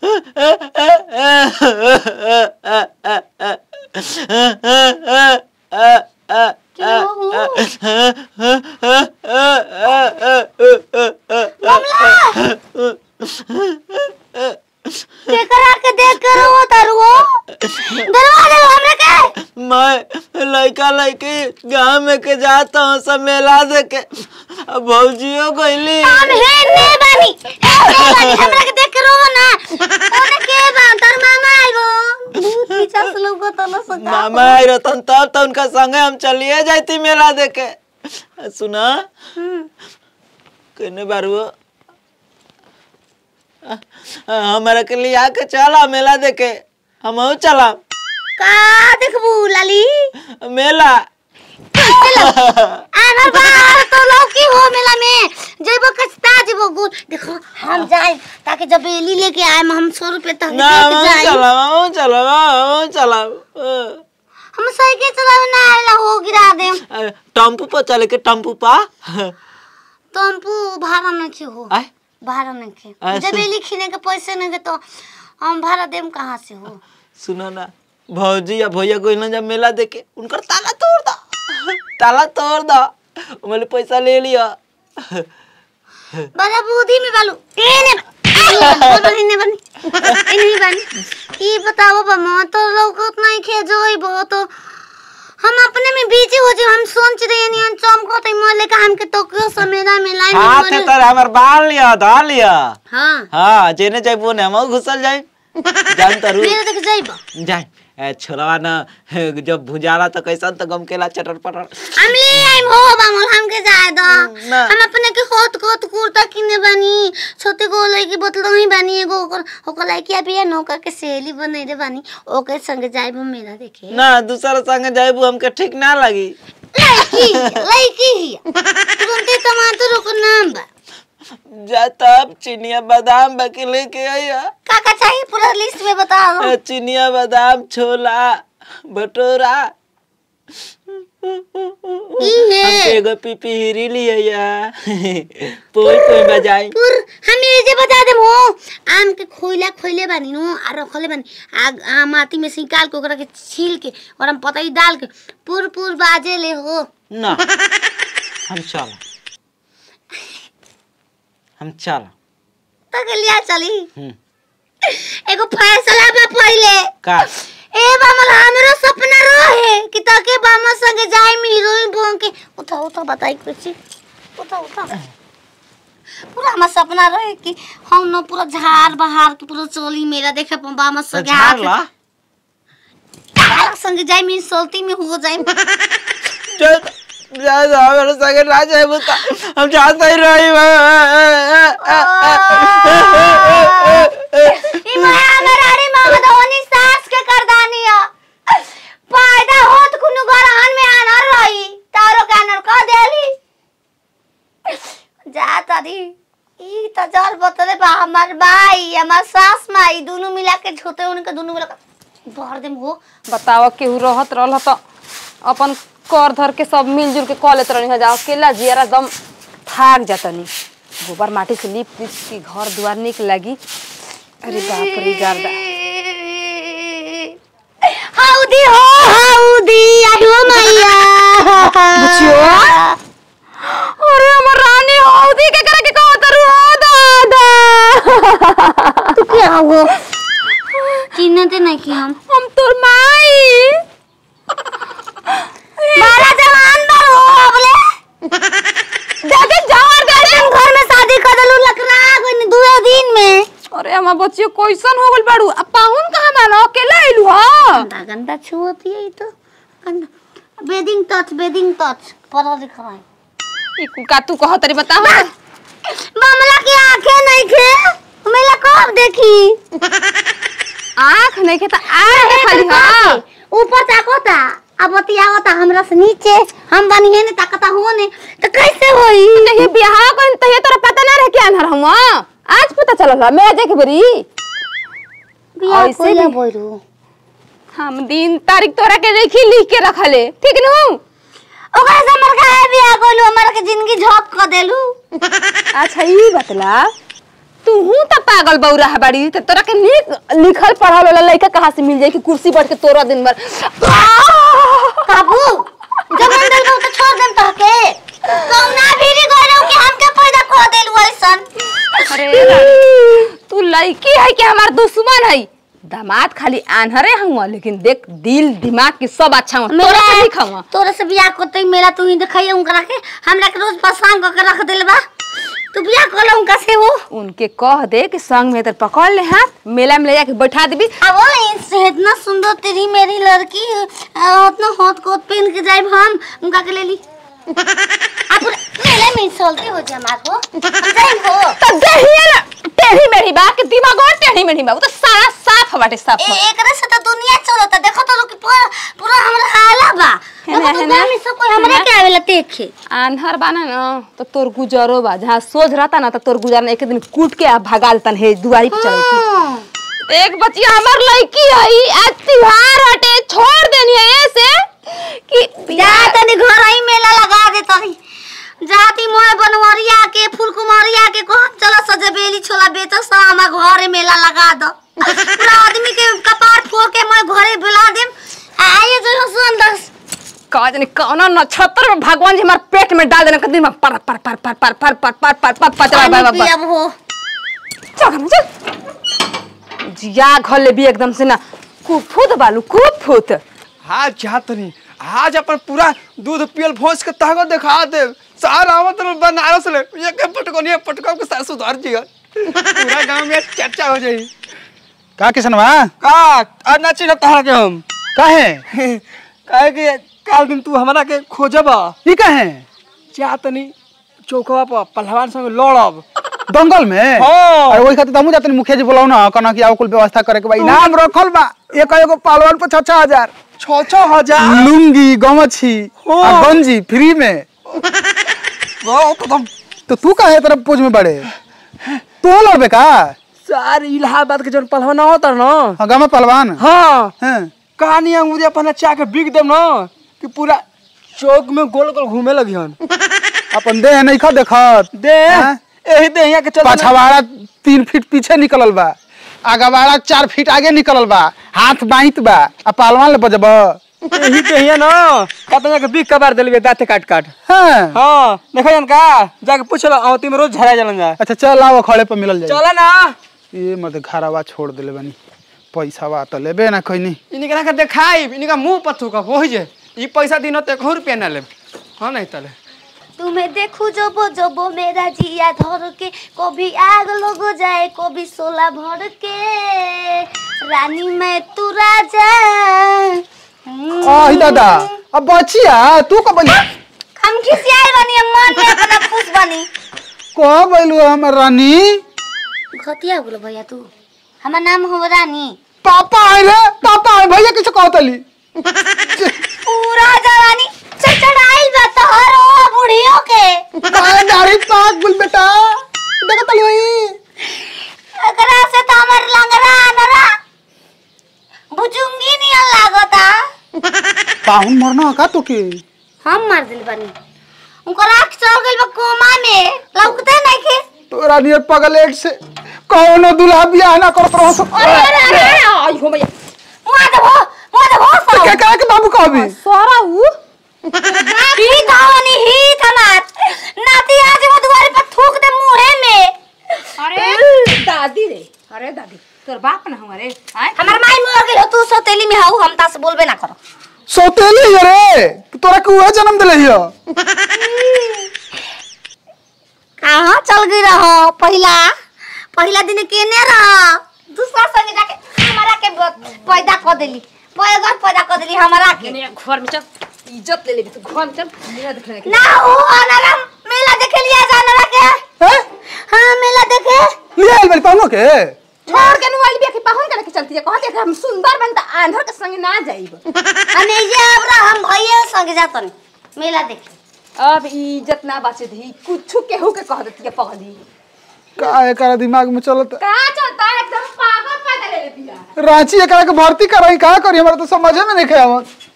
केकरा के देख कर वो तरुओ दरवाजा हमरे के मैं लड़का लड़की गाँव में के जाता हूँ सब मेला देखे अब भौजियो गईली हम हे ने बानी हे ने बानी हमरा के देख कर वो ना ओने के बा तर मामा आइबो बहुत पीछा से लोग तो न सका मामा आई रहतन तब तो उनका संगे हम चलिए जाती मेला देखे सुना कहने बारू हमारा के लिए आके चला मेला देखे हम चला का देखबू लाली मेला आनर बाहर तो लौकी हो मेला में जेबो कस्ता जेबो गुड देखो हम जाए ताकि जब बेली लेके आए हम सौ रुपए तक ना लेके हम जाए चला हम चला हम चला हम साइकिल चलावे ना आएला हो गिरा दे अरे, टम्पू पर चले के टम्पू पा टम्पू भाड़ा नहीं के हो आय भाड़ा नहीं के ऐसे? जब बेली खीने के पैसे नहीं के तो हम भाड़ा देम कहाँ से हो सुनो ना भौजी या भैया कोई ना जब मेला देखे उनकर ताला तोड़ दो ताला तोड़ दो मैंने पैसा ले लिया बड़ा बुद्धि में बालू एने बोलो इने बनी इने बनी ई बताओ बा तो लोग नहीं खे जोइबो तो हम अपने में बिजी हो जो हम सोच रहे नहीं चमको तो मोले का हमके तो क्यों समेरा में लाइन हाथ में है मोले तर हमार बाल लिया धा लिया हां हाँ जेने जाए वो हम घुसल जाए जान तरू मेरे देख जाइबो जाए ए, छोरवा ना जब भुजाला तो कैसन तो गम केला चटर पटर हम ले आइम हो बामल हमके जाए दो ना। हम अपने के होत कोत कुर्ता किने बनी छोटे को लई की बोतल ही बनी एगो ओकर ओकर लई की अभी नौका के सहेली बने रे बनी ओके संग जाइबो मेरा देखे ना दूसरा संग जाइबू हमके ठीक ना लगी लड़की लड़की ही तुरंते टमाटर को नाम बा जा तब चिनिया बादाम बाकी लेके आइया का का चाहिए पूरा लिस्ट में बता दो ए, चिनिया बादाम छोला भटूरा ई हमके है एगो पिपीरी लिया पोई पोई बजाई पुर हम ये जे बता दे हो आम के खोइला खोइले बानी नो आ रखले बानी आग आ माटी में से निकाल के ओकरा के छील के और हम पता ही डाल के पुर पुर बाजे ले हो ना हम चला हम चला तक लिया चली हम्म, एगो फैसला बा पहिले का ए बामल हमरो सपना रहे कि तके बामा संगे जाए में हीरोइन बन के उठा उठा बताई कुछ उठा उठा पूरा हमारा सपना रहे कि हम न पूरा झाड़ बहार के पूरा चोली मेरा देखे पा बामा तो संगे झाड़ ला आके संगे जाए में सोलती में हो जाए जा जा जा मेरे संग ना जाए बुता हम चाहते ही रही ई माया मेरा रे मामा धोनी सास के करदानी है पैदा होत कुनु गरहन में आनर रही तारो के आनर कह देली जा तारी ई त जल बोतले बा हमार भाई हमार सास माई दोनों मिला के झोते उनके दोनों मिला के भर देम हो बताव केहू रहत रहल त अपन कर धर के सब मिलजुल के कॉल लेत रहनी जा अकेला जियारा एकदम थाक जातनी गोबर माटी से लीप लीप के घर दुआर निक लगी अरे बाप रे गर्दा हाउदी हो हाउदी आयो मैया बुचियो अरे हमर रानी हौदी के करे के कहत रु हो दादा तू क्या हो चिन्हते नहीं कि हम हम तोर माई बारा जवान बार हो अबले दादा जवान गाड़ी घर में शादी कर दलू लकड़ा कोई दुए दिन में अरे हमर बच्चियो कैसन हो गइल बाड़ू आ पाहुन कहां मानो अकेला आइलू ह गंदा गंदा छुअती है ये तो गंदा बेडिंग टच बेडिंग टच पढ़ा लिखा है ई कुल का तू कहत रे बताओ मामला की आंखें नहीं खे मेला कब देखी आँख नहीं के त आँख खाली हां ऊपर ताकोता अब बतियावता हमरा से नीचे हम बनिए ने ताकता हो ने तो कैसे होई नहीं बियाह कोन तहे तोरा पता ना रहे कि आन्हर हम आज पता चलल ह मैं देख बरी बियाह ऐसे कोइला भी- बोलू हम दिन तारीख तोरा के देखी लिख के रखले ठीक नु ओकरा से हमर काहे बियाह कोइलू हमर के जिंदगी झोंक क देलू अच्छा ई बतला तू हूं त पागल बौरा है बाड़ी त तोरा के नीक लिखल पढ़ल वाला लड़का कहाँ से मिल जाई कि कुर्सी बैठ के तोरा दिन भर बाबू जब मन दिल तो छोड़ देम तो के कौना भीरी गइलो कि हमके पैदा कर देलु ऐसन अरे रानी, तू लड़की है कि हमार दुश्मन है दामाद खाली आन्हरे हुआ लेकिन देख दिल दिमाग की सब अच्छा हुआ तोरा से लिखा हुआ तोरा से बियाह करते मेला तू ही दिखाइए उनका के हमरा के रोज परेशान करके रख देले बा तू बियाह कर लो उनका से वो उनके कह दे कि संग में तर पकड़ ले हाथ मेला में ले जाके बैठा देबी अब वो इससे इतना सुंदर तेरी मेरी लड़की आ, उतना होत कोट पहन के जाए हम उनका के ले ली आप मेले में चलते हो जे हमार को हम जाइम हो तो देहिए ना टेढ़ी मेढ़ी बा कि दिमाग और टेढ़ी मेढ़ी बा वो तो सारा साफ बाटे साफ ए एकरे से तो दुनिया चलता देखो तो लोग पूरा पूरा हमरा हाला बा है ना, देखो तो है ना? गाँव में सब कोई हमरे के आवेला देखे आन्हर बाना ना तो तोर गुजरो बा जहाँ सोच रहता ना तो तोर गुजर ना एक दिन कूट के आ भगा देतन हे दुआरी पे चढ़े हाँ। एक बच्चिया हमर लड़की है आज त्योहार हटे छोड़ देनी है ऐसे कि जा तनी घर ही मेला लगा दे तनी जाती मोय बनवरिया के फुलकुमारिया के को चलो सजबेली छोला बेचो सा हमार घरे मेला लगा दो पूरा आदमी के कपार फोड़ के मैं घरे बुला देम आइए जो सुन दस का जाने कौन नक्षत्र में भगवान जी हमारे पेट में डाल देना कदी में पर पर पर पर पर पर पर पर पर पर पर पर पर अब हो चल घर में चल जिया घर ले भी एकदम से ना कुफुत बालू कुफुत आज चाहत नहीं आज अपन पूरा दूध पियल भोज के ताकत दिखा दे सारा आवत रह बनारस ले ये के पटकोनी पटको के सार सुधार जिया पूरा गांव में चर्चा हो जाई का किसनवा का आज ना चिन्ह तहरा के हम काहे काहे कि काल दिन तू हमरा के खोजबा ई काहे चाहतनी चौकवा पर पहलवान संग लड़ब दंगल में हाँ। अरे वही खातिर हमू जातनी मुखिया जी बोलाऊ ना कना कि आओ कुल व्यवस्था करे के बा इनाम रखल बा एक एगो पहलवान पे छह छह हजार छः छः हजार लुंगी गमछी हाँ। आ गंजी फ्री में बहुत एकदम तो तू काहे तरफ पोज में बड़े तू लड़बे का सार इलाहाबाद के जौन पहलवान होता ना हाँ गामा पहलवान हाँ हैं कहानी अंगूरी अपन चा के बिक देम ना कि पूरा चौक में गोल गोल घूमे लगी हन अपन देह नहीं खा देखत दे हाँ? यही दे यहाँ के चल पछवाड़ा तीन फीट पीछे निकलल बा आगवाड़ा चार फीट आगे निकलल बा हाथ बाईत बा आ पहलवान ले बजब यही दे यहाँ ना कहते यहाँ के बिक कबार दिलवे दाते काट काट हाँ हाँ देखो जन का जाके पूछ लो आवती में रोज झरा जलन जा अच्छा चल आओ खड़े पर मिलल जाए चला ना ये मत घरवा छोड़ दिले बनी पैसा बा तो लेबे ना कोई नहीं इनके के देखाई इनका मुंह पर थूका वही जे ई पैसा दिन तो एक रुपया ना ले हाँ नहीं तले तुम्हें देखू जबो जबो मेरा जिया धर के कभी आग लग जाए कभी सोला भर के रानी मैं तू राजा आ दादा अब बचिया तू कब बनी हम खिसियाए बनी हम मन में अपना खुश बनी कब बैलू हमर रानी घटिया हो गेलो भैया तू हमार नाम हो रानी पापा आए रे पापा आए भैया किसे कहतली पूरा जवानी चचड़ाइल बा तोहर ओ बुढ़ियो के काहे दाढ़ी पाक बुल बेटा देखतली वही एकरा से तो हमर लंगरा नरा बुजुंगी नियन लागता पाहुन मरना का तो के हम मार दिल बनी उनकर आँख चल गइल बा कोमा में लौकते नहीं के तोरा नियर पगलेट से कौनो दुल्हा बियाह ना करत रहो सब अरे अरे अरे आई हो भैया मुआ दे भो मुआ दे भो तो क्या कहे के बाबू कहबी सारा ऊ ही धावनी ही थमार नाती आज वो दुआरे पर थूक दे मुंहे में अरे दादी रे अरे दादी तोर बाप ना हमारे आय हमार माई मर गेल तू सतेली में हाउ हम ता से बोलबे ना करो सोतेली है रे तोरा के उहे जन्म दिले हियो कहाँ चल गई रहो पहला पहला दिन केने रहो दूसरा संगे जाके हमारा के ब- पैदा कर देली पैदा पैदा कर देली हमारा के मेरे घर में चल इज्जत ले लेबी तू घर में चल मेरा देखने के ना हो अनारा मेला देखे लिया जा अनारा के हैं हाँ मेला देखे ले आइल बारी पाहुनो के छोड़ के नुवाली बिया के पाहुन करे के चलती है कहते कि हम सुंदर बनता आंधर के संग ना जाइब हम ये अब रहा हम भैया संगे जातन मेला देखे अब इज्जत ना बचे दी कुछ केहू के कह देती है पगली का एकरा दिमाग में चलत का चलता है एकदम पागल पैदा ले ले बिया रांची एकरा के भर्ती कराई का करी हमरा तो समझे में नहीं आवत